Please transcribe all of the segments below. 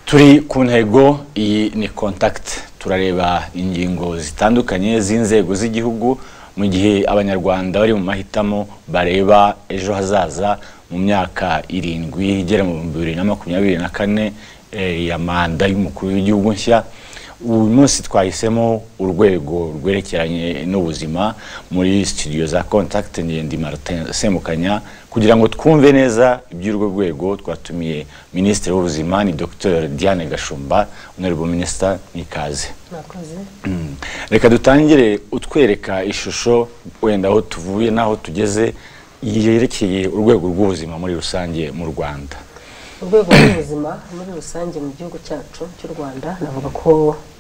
turi ku ntego iyi ni kontakiti turareba ingingo zitandukanye z'inzego z'igihugu mu gihe abanyarwanda bari mu mahitamo bareba ejo hazaza mu myaka irindwi igera mu bihumbi bibiri na makumyabiri na kane ya manda y'umukuru w'igihugu nshya uyu munsi twahisemo urwego rwerekeranye n'ubuzima muri studio za contact ngende Martin Semukanya kugira ngo twumve neza iby'urwo rwego twatumiye minisitiri w'ubuzima ni Dr Diane Gashumba honorable minister nikaze Mwakoze. reka dutangire utwereka ishusho wenda aho tuvuye n'aho tugeze yerekeye urwego rw'ubuzima muri rusange mu Rwanda urwego rw'ubuzima muri rusange mu gihugu cyacu cy'u rwanda navuga ko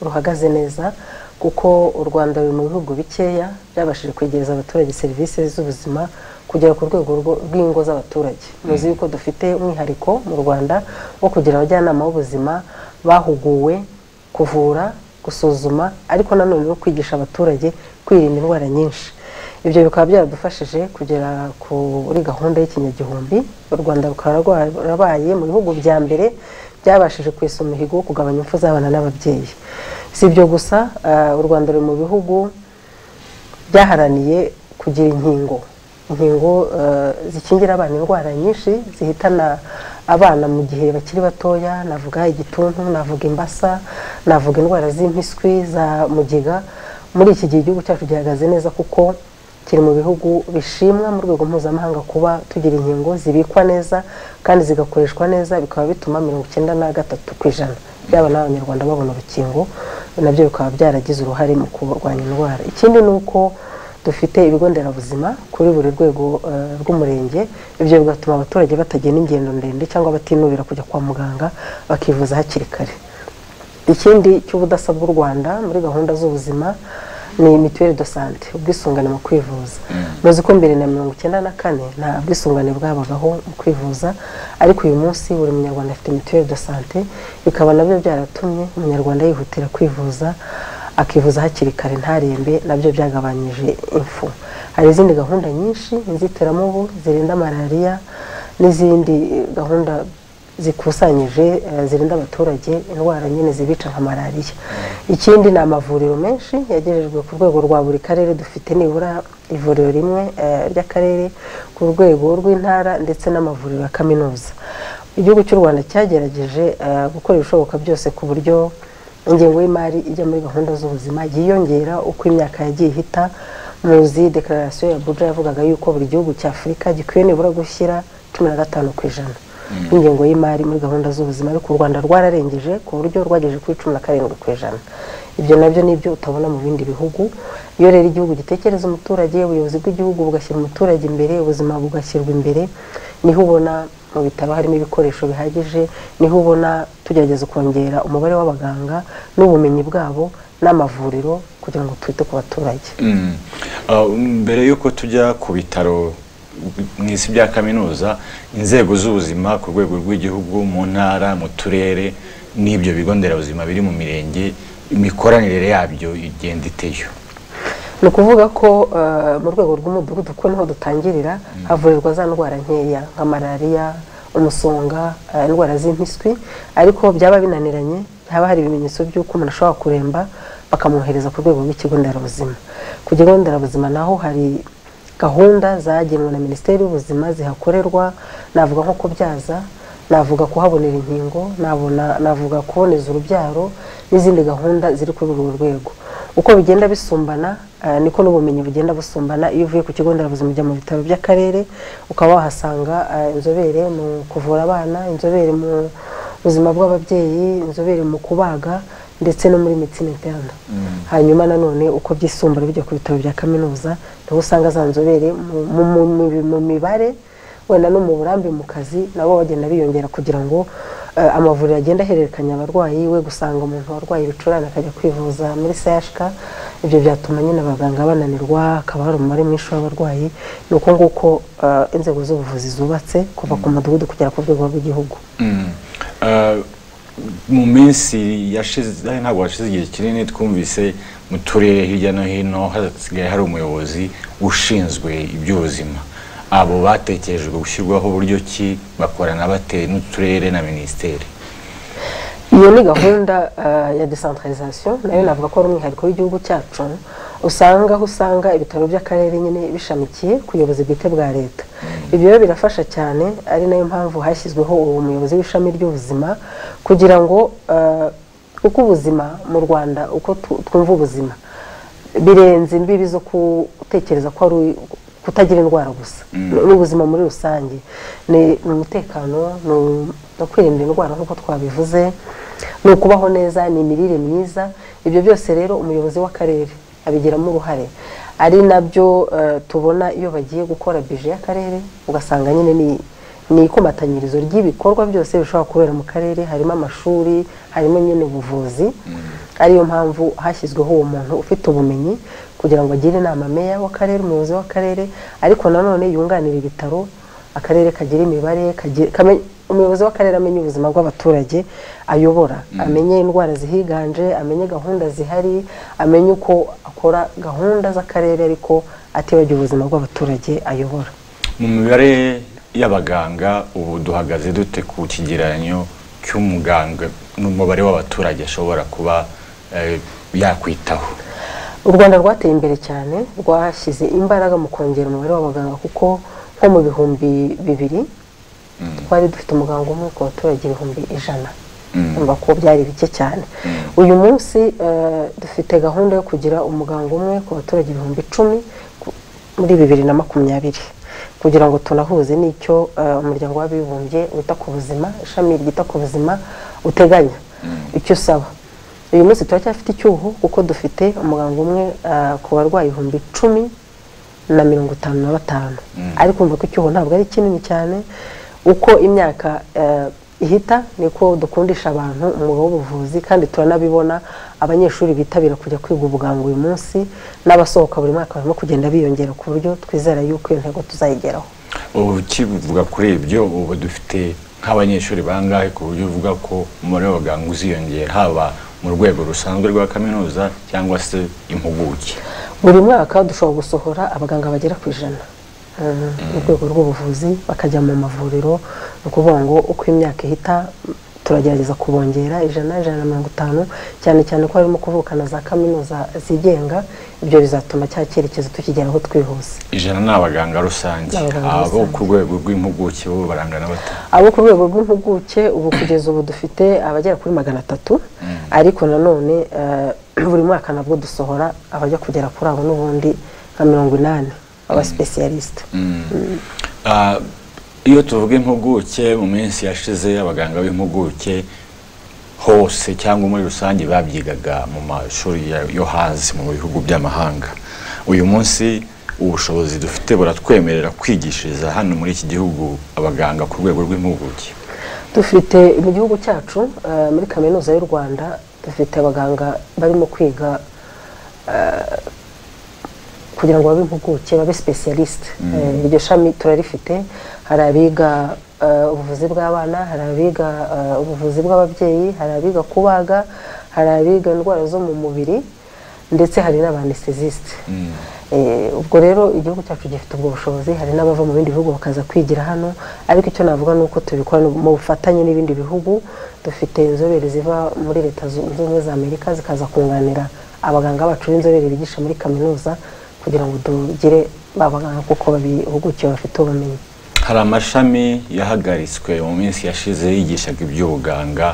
ruhagaze neza kuko u rwanda ruri mu bihugu bikeya byabashije kwegereza abaturage serivisi z'ubuzima kugera ku rwego rwo- rw'ingo z'abaturage muzi yuko dufite umwihariko mu rwanda wo kugira abajyanama b'ubuzima bahuguwe kuvura gusuzuma ariko nanone no kwigisha abaturage kwirinda indwara nyinshi ibyo bikaba byaradufashije kugera kuri gahunda y'ikinyagihumbi u rwanda rukaba rwa- rwarabaye mu bihugu bya mbere byabashije kwesa umuhigo wo kugabanya impfu z'abana n'ababyeyi si ibyo gusa ah, u rwanda ruri mu bihugu byaharaniye kugira inkingo inkingo eh, zikingira abana indwara nyinshi zihitana abana mu gihe bakiri batoya navuga igituntu navuga imbasa navuga indwara z'impiswi za mugiga muri iki gihe igihugu cyacu gihagaze neza kuko kiri mu bihugu bishimwa mu rwego mpuzamahanga kuba tugira inkingo zibikwa neza kandi zigakoreshwa neza bikaba bituma mirongo icyenda na gatatu ku ijana byaba n'abanyarwanda babona urukingo nabyo bikaba byaragize uruhare mu kurwanya indwara ikindi ni uko dufite ibigo nderabuzima kuri buri rwego eh, rw'umurenge ibyo bigatuma abaturage batagenda ingendo ndende cyangwa batinubira kujya kwa muganga bakivuza hakiri kare ikindi cy'ubudasa bw'u rwanda muri gahunda z'ubuzima ni mituweli do sante ubwisungane mu kwivuza muzi ko mbere na mirongo icyenda na kane nta bwisungane bwabagaho mu kwivuza ariko uyu munsi buri munyarwanda afite mituweli do sante bikaba nabyo byaratumye umunyarwanda yihutira kwivuza akivuza hakiri kare ntarembe nabyo byagabanyije impfu hari izindi gahunda nyinshi inzitiramubu zirinda malariya n'izindi eh, gahunda zikusanyije eh, zirinda abaturage indwara nyine zibica nka malariya ikindi ni amavuriro menshi yagejejwe ku rwego rwa buri karere dufite nibura ivuriro rimwe eh, ry'akarere ku rwego rw'intara ndetse n'amavuriro ya kaminuza igihugu cy'u rwanda cyagerageje eh, gukora ibishoboka byose ku buryo ingengo y'imari ijya muri gahunda z'ubuzima yiyongera uko imyaka yagiye ihita muzi dekararasiyo ya abuja yavugaga yuko buri gihugu cya afurika gikwiye nibura gushyira cumi na gatanu ku ijana ingengo y'imari muri gahunda z'ubuzima ariko u rwanda rwararengeje ku buryo rwagejeje kuri cumi na karindwi ku ijana ibyo nabyo ni ibyo utabona mu bindi bihugu iyo rero igihugu gitekereza umuturage ubuyobozi bw'igihugu bugashyira umuturage imbere ubuzima bugashyirwa imbere niho ubona mu bitabo harimo ibikoresho bihagije niho ubona tugerageza kongera umubare w'abaganga n'ubumenyi bwabo n'amavuriro kugira ngo twite ku baturage Mm. Ah, mbere y'uko tujya ku bitaro mu isi bya kaminuza inzego z'ubuzima ku rwego rw'igihugu mu ntara mu turere n'ibyo bigo nderabuzima biri mu mirenge imikoranire yabyo igenda iteyo ni ukuvuga ko eh, mu rwego rw'umudugudu kuko niho dutangirira havurirwa za ndwara nkeya nka malariya umusonga eh, indwara z'impiswi ariko byaba binaniranye haba hari ibimenyetso by'uko umuntu ashobora kuremba bakamwohereza ku rwego rw'ikigo nderabuzima ku kigo nderabuzima naho hari gahunda zagenwe na minisiteri y'ubuzima zihakorerwa navuga nko kubyaza navuga kuhabonera inkingo nabona- navuga kuboneza urubyaro n'izindi gahunda ziri kuri urwo rwego uko bigenda bisumbana eh, niko n'ubumenyi bugenda busumbana iyo uvuye ku kigo nderabuzima ujya mu bitaro by'akarere ukaba wahasanga eh, inzobere mu kuvura abana inzobere mu buzima bw'ababyeyi inzobere mu kubaga ndetse no muri medicine interne hanyuma nanone uko byisumbura bijya ku bitaro bya kaminuza niho usanga za nzobere mu- mu- mu- mu- mu mibare wenda no mu burambe mu kazi nabo bagenda biyongera kugira ngo eh, amavuriro agenda ahererekanya abarwayi we gusanga umuntu warwaye ibicurane akajya kwivuza muri CHK ibyo byatuma nyine abaganga bananirwa hakaba hari umubare mwinshi w'abarwayi ni uko nguko eh, inzego z'ubuvuzi zubatse kuva ku mudugudu kugera ku rwego rw'igihugu Mm. Ah, mu minsi yashize ntabwo hashize igihe kinini twumvise mu turere hirya no hino hasigaye hari umuyobozi ushinzwe iby'ubuzima abo batekerejwe gushyirwaho buryo ki bakorana bate n'uturere na minisiteri iyo ni gahunda ya desantarizasiyo nayo navuga ko ari umwihariko w'igihugu cyacu usanga aho usanga ibitaro by'akarere nyine bishamikiye ku buyobozi bwite bwa leta ibyo rero birafasha cyane ari nayo mpamvu hashyizweho uwo muyobozi w'ishami ry'ubuzima kugira ngo uko ubuzima mu rwanda uko twumva ubuzima birenze imbibi zo gutekereza ko ari kutagira indwara gusa ni ubuzima muri rusange ni umutekano no kwirinda indwara nk'uko twabivuze ni ukubaho neza ni imirire myiza ibyo byose rero umuyobozi w'akarere abigiramo uruhare ari nabyo tubona iyo bagiye gukora bije y'akarere ugasanga nyine ni ni ikumatanyirizo ry'ibikorwa byose bishobora kubera mu karere harimo amashuri harimo nyine ubuvuzi ariyo mpamvu hashyizweho uwo muntu ufite ubumenyi kugira ngo agire inama meya w'akarere umuyobozi w'akarere ariko nanone yunganira ibitaro akarere kagira imibare umuyobozi w'akarere amenya ubuzima bw'abaturage ayobora amenye indwara zihiganje amenye gahunda zihari amenye uko akora gahunda z'akarere ariko atibagiwe ubuzima bw'abaturage ayobora mu mibare y'abaganga ubu duhagaze dute ku kigereranyo cy'umuganga n'umubare w'abaturage ashobora kuba yakwitaho u rwanda rwateye imbere cyane rwashyize imbaraga mu kongera umubare w'abaganga kuko nko mu bihumbi bibiri twari dufite umuganga umwe ku baturage ibihumbi ijana urumva ko byari bike cyane uyu munsi dufite gahunda yo kugira umuganga umwe ku baturage ibihumbi icumi muri bibiri na makumyabiri kugira ngo tunahuze n'icyo umuryango w'abibumbye wita ku buzima ishami ryita ku buzima uteganya icyo usaba uyu munsi turacyafite icyuho kuko dufite umuganga umwe ku barwayi ibihumbi icumi na mirongo itanu na batanu ariko ko icyuho ntabwo ari kinini cyane uko imyaka ihita niko dukundisha abantu umwuga w'ubuvuzi kandi turanabibona abanyeshuri bitabira kujya kwiga ubuganga uyu munsi n'abasohoka buri mwaka barimo kugenda biyongera ku buryo twizera yuko iyo ntego tuzayigeraho ubu kivuga kuri ibyo ubu dufite nk'abanyeshuri bangahe ku buryo uvuga ko umubare w'abaganga uziyongera haba mu rwego rusanzwe rwa kaminuza cyangwa se impuguke buri mwaka dushobora gusohora abaganga bagera ku ijana mu rwego rw'ubuvuzi bakajya mu mavuriro ni ukuvuga ngo uko imyaka ihita turagerageza kubongera ijana ijana na mirongo itanu cyane cyane ko harimo kuvuka na za kaminuza zigenga ibyo bizatuma cya cyerekezo tukigeraho twihuse ijana ni abaganga rusange abo ku rwego rw'impuguke bo barangana bata abo ku rwego rw'impuguke ubu kugeza ubu dufite abagera kuri magana atatu ariko nanone buri mwaka nabwo dusohora abajya kugera kuri abo n'ubundi nka mirongo inani abasipesiyalisite iyo tuvuga impuguke mu minsi yashize abaganga b'impuguke hose cyangwa muri rusange babyigaga mu mashuri yo hanze mu bihugu by'amahanga uyu munsi ubushobozi dufite buratwemerera kwigishiriza hano muri iki gihugu abaganga ku rwego rw'impuguke dufite mu gihugu cyacu muri kaminuza y'u rwanda dufite abaganga barimo kwiga kugira ngo babe impuguke babe sipesiyalisite iryo shami turarifite hari abiga ubuvuzi bw'abana hari abiga ubuvuzi bw'ababyeyi hari abiga kubaga hari abiga indwara zo mu mubiri ndetse hari n'abanesitezisite ubwo rero igihugu cyacu gifite ubwo bushobozi hari n'abava mu bindi bihugu bakaza kwigira hano ariko icyo navuga ni uko tubikora mu bufatanye n'ibindi bihugu dufite inzobere ziva muri leta zunze ubumwe za amerika zikaza kunganira abaganga bacu b'inzobere bigisha muri kaminuza kugira ngo tugire babaganga kuko babihugukiye bafite ubumenyi hari amashami yahagaritswe mu minsi yashize yigishaga iby'ubuganga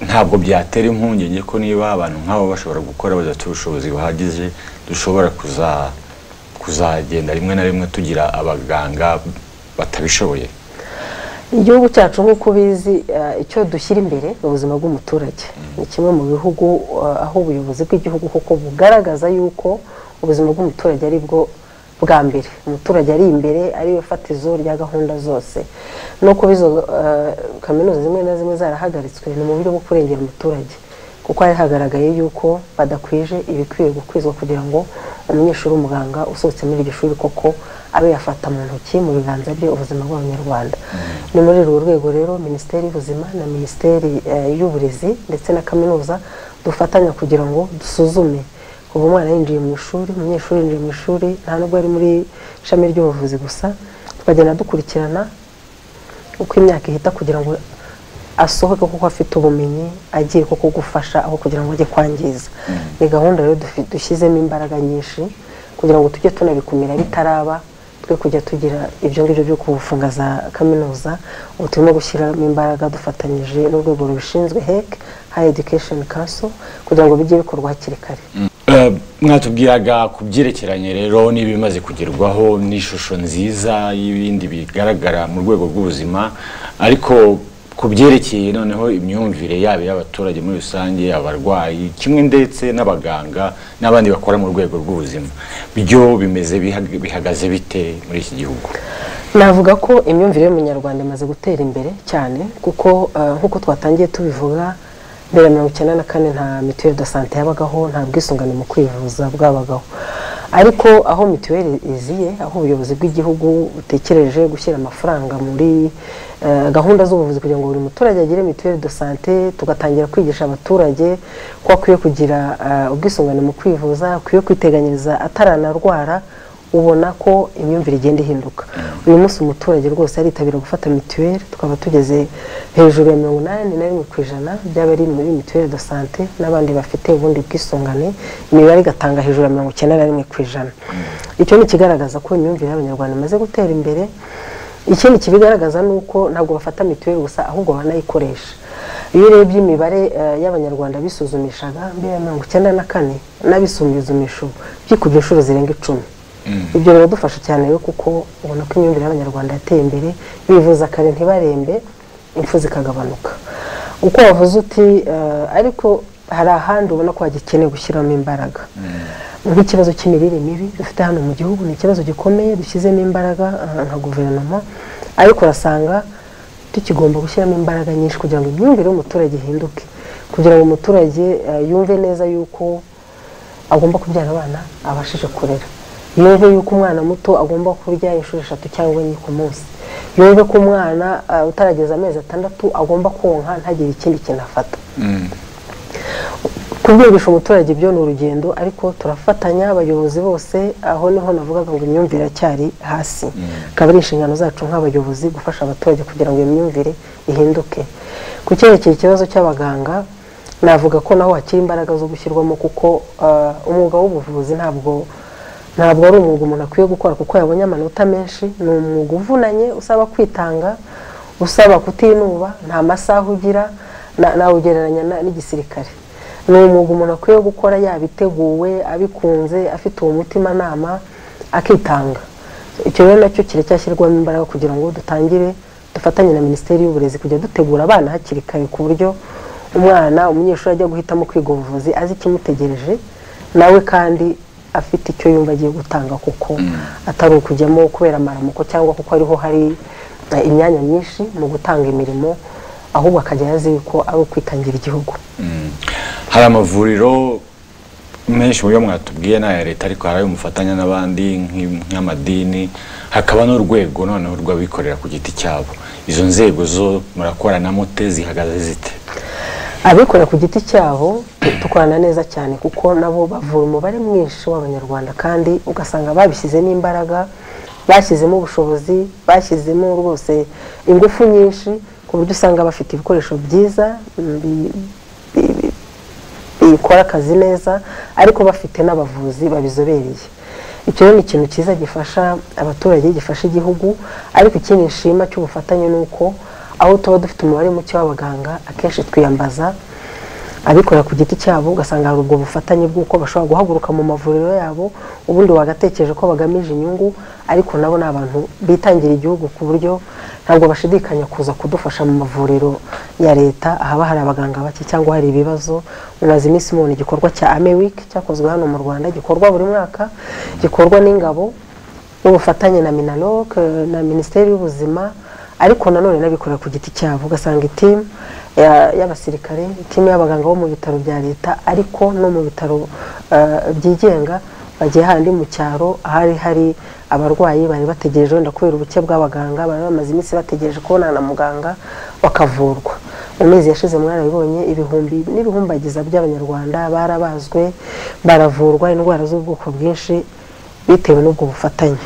ntabwo byatera impungenge ko niba abantu nk'abo bashobora gukora badafite ubushobozi buhagije dushobora kuzagenda rimwe na rimwe tugira abaganga batabishoboye igihugu cyacu nk'uko ubizi icyo dushyira imbere mu buzima bw'umuturage ni kimwe mu bihugu aho ubuyobozi bw'igihugu kuko bugaragaza yuko ubuzima bw'umuturage ari bwo bwa mbere umuturage ari imbere ari we fatizo rya gahunda zose no kuba izo kaminuza zimwe na zimwe zarahagaritswe ni mu buryo bwo kurengera umuturage kuko hari hagaragaye yuko badakwije ibikwiye gukwizwa kugira ngo umunyeshuri w'umuganga usohotse muri iryo shuri koko abe yafata mu ntoki mu biganza bye ubuzima bw'abanyarwanda ni muri urwo rwego rero minisiteri y'ubuzima na minisiteri y'uburezi ndetse na kaminuza dufatanya kugira ngo dusuzume ubu umwana yinjiye mu ishuri umunyeshuri yinjiye mu ishuri nta nubwo ari muri ishami ry'ubuvuzi gusa tukagenda dukurikirana uko imyaka ihita kugira ngo asohoke kuko afite ubumenyi agiye kuko gufasha aho kugira ngo ajye kwangiza ni gahunda rero dufi- dushyizemo imbaraga nyinshi kugira ngo tujye tunabikumira bitaraba twe kujya tugira ibyo ngibyo byo kufunga za kaminuza ubu turimo gushyiramo imbaraga dufatanyije n'urwego rubishinzwe hec high education council kugira ngo bijye bikorwa hakiri kare Eh, mwatubwiraga ku byerekeranye rero n'ibimaze kugerwaho n'ishusho nziza y'ibindi bigaragara mu rwego rw'ubuzima ariko ku byerekeye noneho imyumvire yaba y'abaturage muri rusange abarwayi kimwe ndetse n'abaganga n'abandi bakora mu rwego rw'ubuzima byo bimeze biha- bihagaze bite muri iki gihugu navuga ko imyumvire y'umunyarwanda imaze gutera imbere cyane kuko eh, nk'uko twatangiye tubivuga mbere ya mirongo icyenda na kane nta mituweli de sante yabagaho nta bwisungane mu kwivuza bwabagaho ariko aho mituweli iziye aho ubuyobozi bw'igihugu butekereje gushyira amafaranga muri eh, gahunda z'ubuvuzi kugira ngo buri muturage agire mituweli de sante tugatangira kwigisha abaturage ko akwiye kugira eh, ubwisungane mu kwivuza akwiye kwiteganyiriza ataranarwara ubona ko imyumvire igenda ihinduka uyu munsi umuturage rwose aritabira gufata mituweli tukaba tugeze hejuru ya mirongo inani na rimwe ku ijana by'abari muri mituweli de sante n'abandi bafite ubundi bwisungane imibare igatanga hejuru ya mirongo icyenda na rimwe ku ijana icyo ni ikigaragaza ko imyumvire y'abanyarwanda imaze gutera imbere ikindi kibigaragaza ni uko ntabwo bafata mituweli gusa ahubwo banayikoresha iyo urebye imibare eh, y'abanyarwanda bisuzumishaga mbere ya mirongo icyenda na kane n'abisuzumisha ubu byikubye inshuro zirenga icumi ibyo biradufasha cyane rero kuko ubona ko imyumvire y'abanyarwanda yateye imbere bivuza kare ntibarembe impfu zikagabanuka uko wavuze uti eh, ariko hari ahandi ubona ko hagikeneye gushyiramo imbaraga nk'ikibazo cy'imirire mibi dufite hano mu gihugu ni ikibazo gikomeye dushyizemo imbaraga eh, nka guverinoma ariko urasanga tukigomba gushyiramo imbaraga nyinshi kugira ngo imyumvire y'umuturage ihinduke kugira ngo umuturage eh, yumve neza yuko agomba kubyara abana abashije kurera yumve yuko umwana muto agomba kurya inshuro eshatu cyangwa enye ku munsi yumve ko umwana eh, utarageza amezi atandatu agomba konka ntagire ikindi kintu afata kubwigisha umuturage ibyo ni urugendo ariko turafatanya abayobozi bose aho niho navugaga ngo imyumvire iracyari hasi akaba ari inshingano zacu nk'abayobozi gufasha abaturage kugira ngo iyo myumvire ihinduke ku cyerekeye ikibazo cy'abaganga navuga ko naho hakiri imbaraga zo gushyirwamo kuko ah, umwuga w'ubuvuzi ntabwo ntabwo ari umwuga umuntu akwiye gukora kuko yabonye amanota menshi ni umwuga uvunanye usaba kwitanga usaba kutinuba nta masaha ugira na- nawugereranya na- n'igisirikare ni umwuga umuntu akwiye gukora yabiteguwe abikunze afite uwo mutimanama akitanga icyo rero nacyo kiracyashyirwamo imbaraga kugira ngo dutangire dufatanye na minisiteri y'uburezi kujya dutegura abana hakiri kare ku buryo umwana umunyeshuri ajya guhitamo kwiga ubuvuzi azi ikimutegereje nawe kandi afite icyo yumva agiye gutanga kuko atari ukujyamo kubera amaramuko cyangwa kuko ariho hari eh, imyanya myinshi mu gutanga imirimo ahubwo akajya yazi yuko ari ukwitangira igihugu hari amavuriro menshi mu byo mwatubwiye ni aya leta ariko hari ayo mufatanya n'abandi nk'i- nk'amadini hakaba n'urwego noneho rw'abikorera ku giti cyabo izo nzego zo murakorana mute zihagaze zite abikorera ku giti cyabo dukorana neza cyane kuko nabo bavura umubare mwinshi w'abanyarwanda kandi ugasanga babishyizemo imbaraga bashyizemo ubushobozi bashyizemo rwose ingufu nyinshi ku buryo usanga bafite ibikoresho byiza bi- bi- bi- bikora akazi neza ariko bafite n'abavuzi babizobereye icyo rero ni ikintu cyiza gifasha abaturage gifasha igihugu ariko ikindi nshima cy'ubufatanye ni uko aho tuba dufite umubare muke w'abaganga akenshi twiyambaza abikorera ku giti cyabo ugasanga hari ubwo bufatanye bw'uko bashobora guhaguruka mu mavuriro yabo ubundi wagatekereje ko bagamije inyungu ariko nabo ni abantu bitangira igihugu ku buryo ntabwo bashidikanya kuza kudufasha mu mavuriro ya leta ahaba hari abaganga bake cyangwa hari ibibazo mumaze iminsi mubona igikorwa cya ame wiki cyakozwe hano mu rwanda gikorwa buri mwaka gikorwa n'ingabo n'ubufatanye na minaloc eh, na minisiteri y'ubuzima ariko nanone n'abikorera ku giti cyabo ugasanga itimu ya- y'abasirikare itimu y'abaganga bo mu bitaro bya leta ariko no mu bitaro eh, byigenga bagiye handi mu cyaro ahari hari abarwayi bari bategereje wenda kubera ubuke bw'abaganga bari bamaze iminsi bategereje kubonana na muganga bakavurwa mu mezi yashize mwarabibonye ibihumbi n'ibihumbagiza by'abanyarwanda barabazwe baravurwa indwara z'ubwoko bwinshi bitewe n'ubwo bufatanye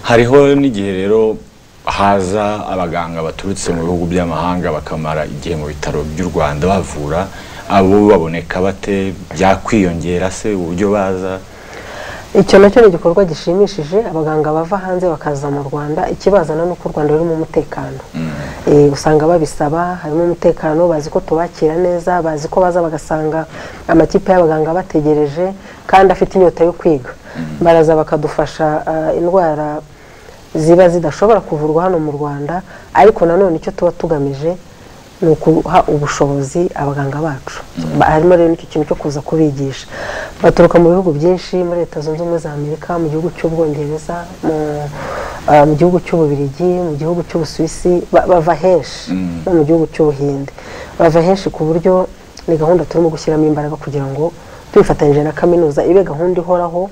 hariho n'igihe rero haza abaganga baturutse mu bihugu by'amahanga bakamara igihe mu bitaro by'u rwanda bavura abo baboneka bate byakwiyongera se uburyo baza icyo nacyo ni igikorwa gishimishije abaganga bava hanze bakaza mu rwanda ikibazana ni uko u rwanda rurimo umutekano Eh, usanga babisaba harimo umutekano bazi ko tubakira neza bazi ko baza bagasanga amakipe y'abaganga bategereje kandi afite inyota yo kwiga baraza bakadufasha ah, indwara ziba zidashobora kuvurwa hano mu rwanda ariko nanone icyo tuba tugamije ni ukuha ubushobozi abaganga bacu Ba- harimo rero n'icyo kintu cyo kuza kubigisha baturuka mu bihugu byinshi muri leta zunze ubumwe za amerika mu gihugu cy'ubwongereza mu ah, mu gihugu cy'ububiligi mu gihugu cy'ubusuwisi ba- bava henshi no mu gihugu cy'ubuhinde bava henshi ku buryo ni gahunda turimo gushyiramo imbaraga kugira ngo twifatanyije na kaminuza ibe gahunda ihoraho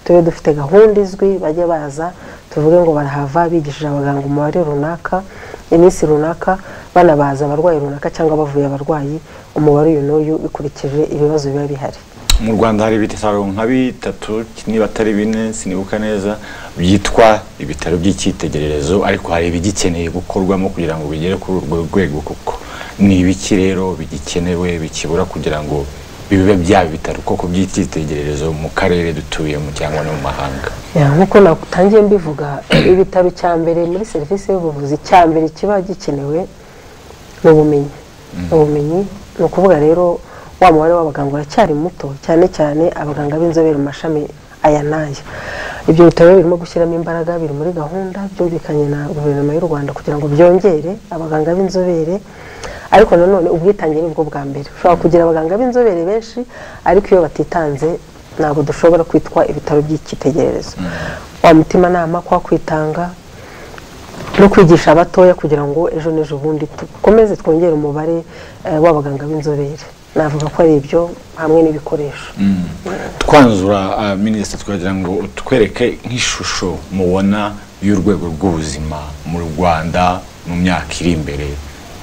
tube dufite gahunda izwi bajya baza tuvuge ngo barahava bigishije abaganga umubare runaka iminsi runaka banabaza abarwayi runaka cyangwa bavuye abarwayi umubare uyu n'uyu bikurikije ibibazo biba bihari mu rwanda hari ibitaro nka bitatu niba atari bine sinibuka neza byitwa ibitaro by'icyitegererezo ariko hari ibigikeneye gukorwamo kugira ngo bigere kuri urwo rwego kuko ni ibiki rero bigikenewe bikibura kugira ngo bibe byaba ibitaro koko by'icyitegererezo mu karere dutuyemo cyangwa no mu mahanga Ya, nk'uko natangiye mbivuga ibitaro cya mbere muri serivisi y'ubuvuzi cya mbere kiba gikenewe ni ubumenyi ubumenyi ni ukuvuga rero wa mubare w'abaganga uracyari muto cyane cyane abaganga b'inzobere mu mashami aya n'aya ibyo bitaro birimo gushyiramo imbaraga biri muri gahunda byumvikanye na guverinoma y'u rwanda kugira ngo byongere abaganga b'inzobere ariko nanone ubwitange ni bwo bwa mbere ushobora kugira abaganga b'inzobere benshi ariko iyo batitanze ntabwo dushobora kwitwa ibitaro by'icyitegererezo wa mutimanama kwa kwitanga no kwigisha abatoya kugira ngo ejo n'ejo bundi dukomeze twongere umubare eh, w'abaganga b'inzobere navuga ko ari ibyo hamwe n'ibikoresho twanzura minisita twagira ngo utwereke nk'ishusho mubona y'urwego rw'ubuzima mu rwanda mu myaka iri imbere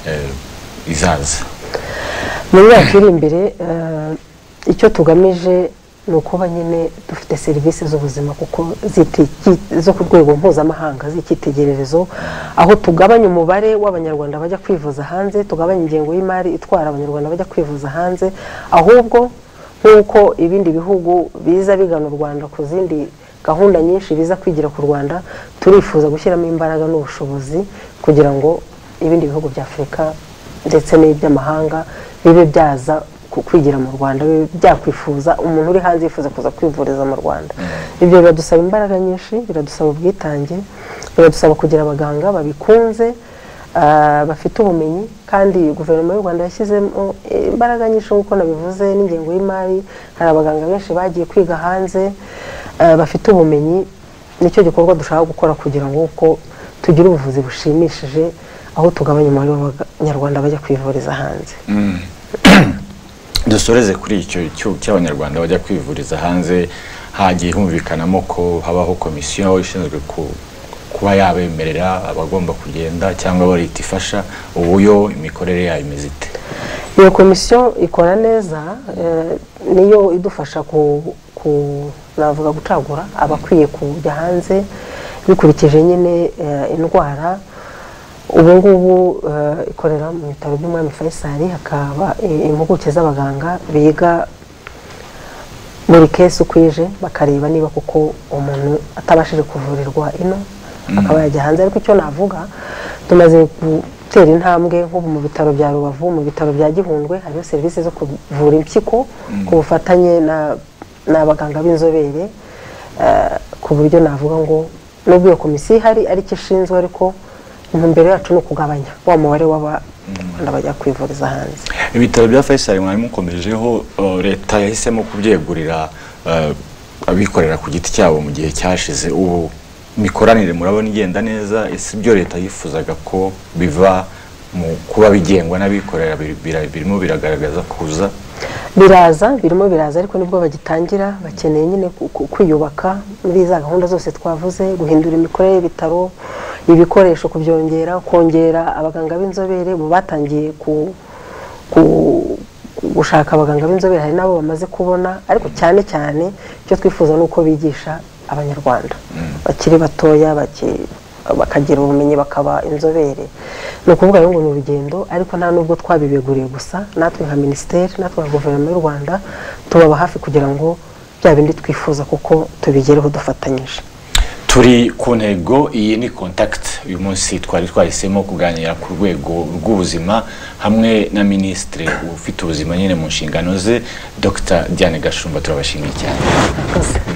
eh, izaza mu myaka iri imbere eh, icyo tugamije ni ukuba nyine dufite serivisi z'ubuzima kuko ziti- zo ku rwego mpuzamahanga z'icyitegererezo aho tugabanya umubare w'abanyarwanda bajya kwivuza hanze tugabanya ingengo y'imari itwara abanyarwanda bajya kwivuza hanze ahubwo nk'uko ibindi bihugu biza bigana u rwanda ku zindi gahunda nyinshi biza kwigira ku rwanda turifuza gushyiramo imbaraga n'ubushobozi kugira ngo ibindi bihugu bya afurika ndetse n'iby'amahanga bibe byaza ku- kwigira mu rwanda bibe byakwifuza umuntu uri hanze yifuza kuza kwivuriza mu rwanda ibyo biradusaba imbaraga nyinshi biradusaba ubwitange biradusaba kugira abaganga babikunze ah, bafite ubumenyi kandi guverinoma y'u rwanda yashyizemo eh, imbaraga nyinshi nk'uko nabivuze n'ingengo y'imari hari abaganga benshi bagiye kwiga hanze ah, bafite ubumenyi nicyo gikorwa dushaka gukora kugira ngo uko tugire ubuvuzi bushimishije aho tugabanya umubare w'abanyarwanda bajya kwivuriza hanze dusoreze kuri icyo cyuho cy'abanyarwanda bajya kwivuriza hanze hagiye humvikanamo ko habaho komisiyo ishinzwe ku- kuba yabemerera abagomba kugenda cyangwa abo leta ifasha ubu yo imikorere yayo imeze ite iyo komisiyo ikora neza eh, niyo idufasha ku, ku- navuga gucagura abakwiye kujya hanze bikurikije nyine eh, indwara ubu ngubu eh, ikorera mu bitaro by'umwami faisal hakaba eh, impuguke z'abaganga biga buri kesi uko ije bakareba niba koko umuntu atabashije kuvurirwa ino akaba yajya hanze ariko icyo navuga tumaze gutera intambwe nk'ubu mu bitaro bya rubavu mu bitaro bya gihundwe hariho serivisi zo kuvura impyiko ku bufatanye na- n'abaganga b'inzobere eh, ku buryo navuga ngo nubwo iyo komisiyo ihari ariko ishinzwe ariko intumbero yacu ni ukugabanya wa mubare w'abana bajya kwivuriza hanze ibitaro bya faisal mwari mukomejeho uh, leta yahisemo kubyegurira uh, abikorera ku giti cyabo mu gihe cyashize ubu mikoranire murabona igenda neza ese ibyo leta yifuzaga ko biva mu kuba bigengwa n'abikorera bir- bira- birimo biragaragaza kuza biraza birimo biraza ariko nibwo bagitangira bakeneye nyine ku- ku- kwiyubaka muri za gahunda zose twavuze guhindura imikorere y'ibitaro ibikoresho kubyongera kongera abaganga b'inzobere ubu batangiye ku- ku- gushaka abaganga b'inzobere hari n'abo bamaze kubona ariko cyane cyane icyo twifuza ni uko bigisha abanyarwanda bakiri batoya baki- bakagira ubumenyi bakaba inzobere ni ukuvuga rero ngo ni urugendo ariko nta nubwo twabibeguriye gusa natwe nka minisiteri natwe nka guverinoma y'u rwanda tubaba hafi kugira ngo bya bindi twifuza kuko tubigereho dufatanyije turi ku ntego iyi ni contact uyu munsi twari twahisemo kuganira ku rwego rw'ubuzima hamwe na minisitiri ufite ubuzima nyine mu nshingano ze dr diane gashumba turabashimiye cyane Murakoze.